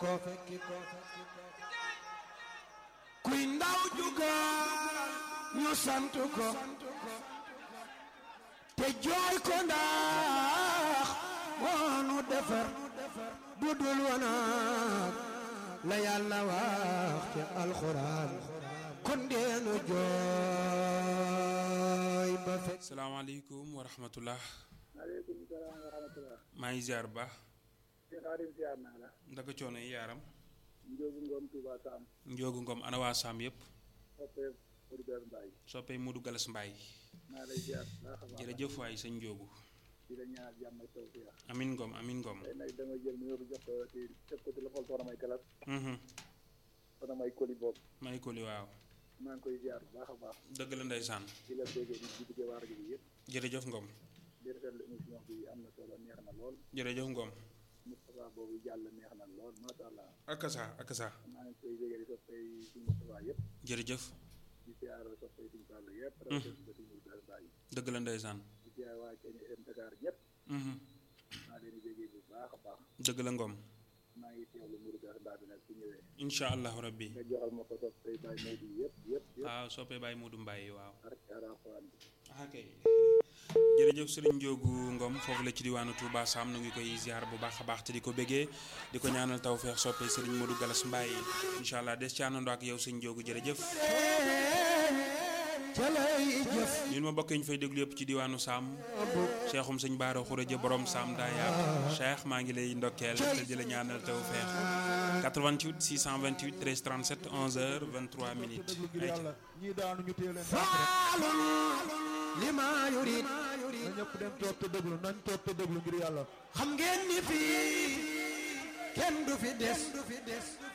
ko kuy ndaw juga ñu sant ko te jooy ko ndax moonu defar bu dul wanaag la yàlla wax ci alxuraan kon deenu jooy ba fekk salaamaaleykum wa rahmatullah maaleykum salaam wa rahmatulah. maa ngi ziar ba si xaarim ziar naa la. ndaka coono yi yaaram Njóogu Ngom Touba Sam. njoogu ngom ana waa saam yëpp soppee Auditeur Mbaye. soppee Modou Galas Mbaye maa lay ziar baax a baax. jërëjëf waay sëñ njoogu di la ñaanal jàmm ak tawfiix. amin ngom amin ngom tey nag dama jël nuyoo bi jox ko ci teg ko ci loxol soxna May Galas. Mhm. soxna May Koli boobu. may ko li waaw maa ngi koy ziar bu baax a baax. dëgg la ndeysaan di la déggee di di duggee waar gi bi yëpp. jërëjëf ngom di rafetlu émission bi am na solo neex na lool. jërëjëf ngom Moustapha boobu jàll neex na lool macha allah. akasa akasa maa ngi koy déggee di soppee suñu Moustapha yëpp. jërëjëf di ziar soppee suñu Fall yëpp. rawatina ba suñu Auditeur Mbaye. dëgg la ndeysaan di ziar waa KNFM Dakar ñëpp. Mhm. maa leen di déggee bu baax a baax. dëgg la ngom maa ngi teewlu Mourou Gass Mbaye bi nag su ñëwee. incha allahu rabbi nga joxal ma ko topp tey bàyyi Maodo yëpp yëpp yëpp. waaw soppee Baye Modou Mbaye waaw ak Alxuraan bi. ah kay jërëjëf sëriñ Njoogu Ngom foofu la ci diwaanu Touba Sam nu ngi koy ziar bu baax a baax te di ko béggee di ko ñaanal tawfeex soppe sëriñ Modou Galas Mbaye incha allah des ci àndandoo ak yow sëñ Njoogu jërëjëf ca lay jëf ñun ma bokk ñu fay déglu yëpp ci diwaanu Sam cheikhum sëñ Baara Xuraja borom Sam Daaya cheikh maa ngi lay ndokkeel te di la ñaanal tawfeex 88 628 13 37 11h 23 minutes déglu ngir ayca yàlla ñii daanu ñu téye leen faalun lima yurid na ñëpp dem toog te déglu nañ toog te déglu ngir yàlla xam ngeen ni fii kenn du fi des